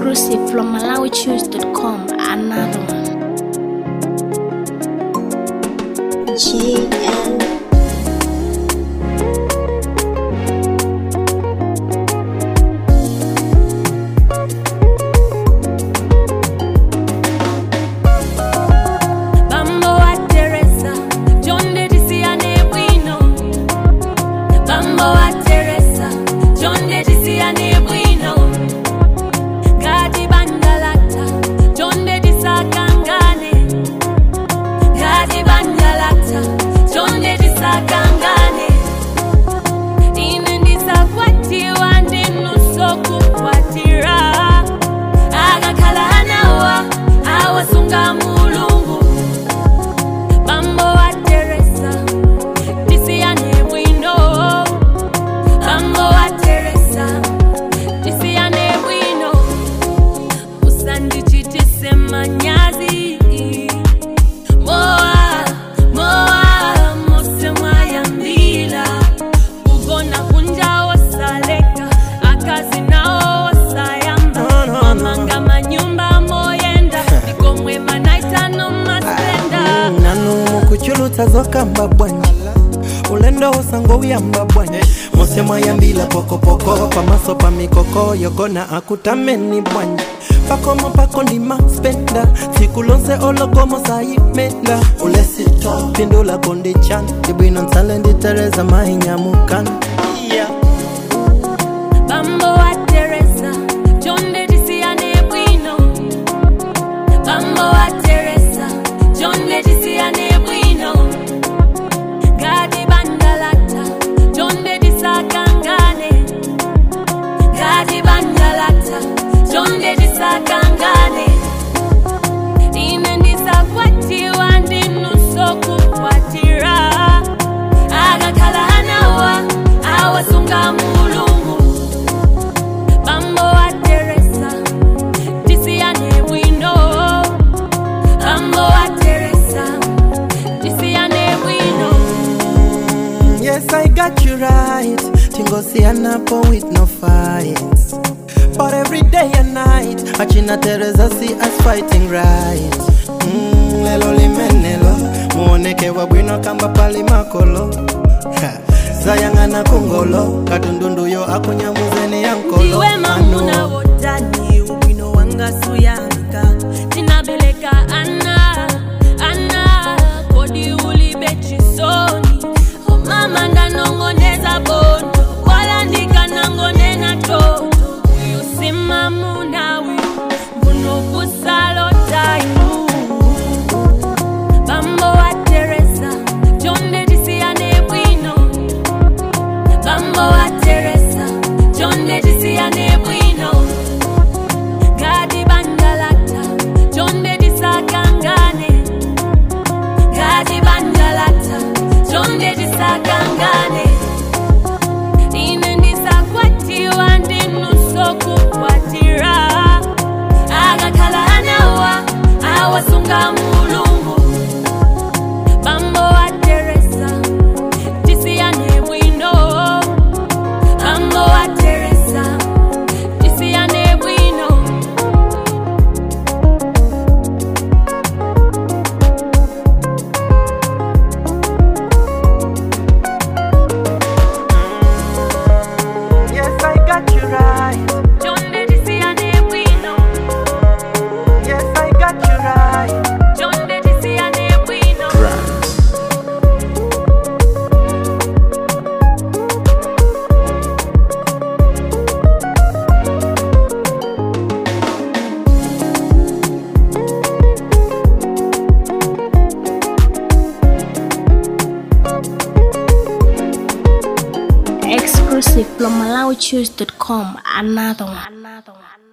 Exclusive from MalawiChoose.com. Another one. GN Bambo wa Teresa, John de Disiane Bueno. Bambo wa Teresa, John de Disiane Bueno. Gadi Bandalata, John de Disakangane. Gadi Bandalata, John de Disakangane. Ine ndisakwatiwa ndinusokukwatira akakhala anawa awasunga mulungu bambo wa teresa tisiyane bwino bambo wa teresa tisiyane bwino usandichitise manyazi moa moa mose mwayambila ugona kunja wosaleka akazi nawo wosayamba No, no, no. mamanga manyumba moyenda ikomwe manaitano masenda nanu mukuchulutsa zokamba bwanji ulendo usango uyamba bwanji mose mwayambila pokopoko pamaso pa mikoko yogona akutameni bwanji pakomo pako ndima spenda siku lonse ologomo sayimenda ulesito pindula kondichan ibwino nsale nditereza mahinyamukan yeah. bambo wa teresa jonde tisiyane bwino bambo wa teresa jonde tisiyane bwino gadi bandalata jonde disakangane gadi bandalata jonde disakangane ine ndisakwatiwa ndinusokukwatira akakhala anawa awasunga mulungu bambo wa teresa tisiyane bwino bambo wa teresa tisiyane bwino Yes, I got you right. Tingosianapo with no fights. But every day and night, Achina Teresa see us fighting right. Mm, lelo limenelo, muoneke wabwino kamba pali makolo. Ha, Zayangana kungolo, kadundundu yo akunyamuzeni yankolo. iwe mamuna Ano. wotani ubwino wanga suyamika tinabeleka ana ana kodi ulibe chisoni omama ndanongoneza bondo wala ndikanangonena toto uyu simamunawi mbuno kusalotainu bambo wa teresa jonde tisiyane bwino bambo wa teresa jonde tisiyane bwino gadi bandalata jonde disakangane gadi bandalata jonde disakangane ine ndisakwatiwa ndinusokukwatira akakhala anawa awasunga mulungu bambo wa teresa tisiyane bwino bambo wa teresa tisiyane bwino Yes, I got you right. jonde tisiyane bwino Yes, I got you right. jonde tisiyane bwino Exclusive from MalawiChoose.com. Another one. Another one.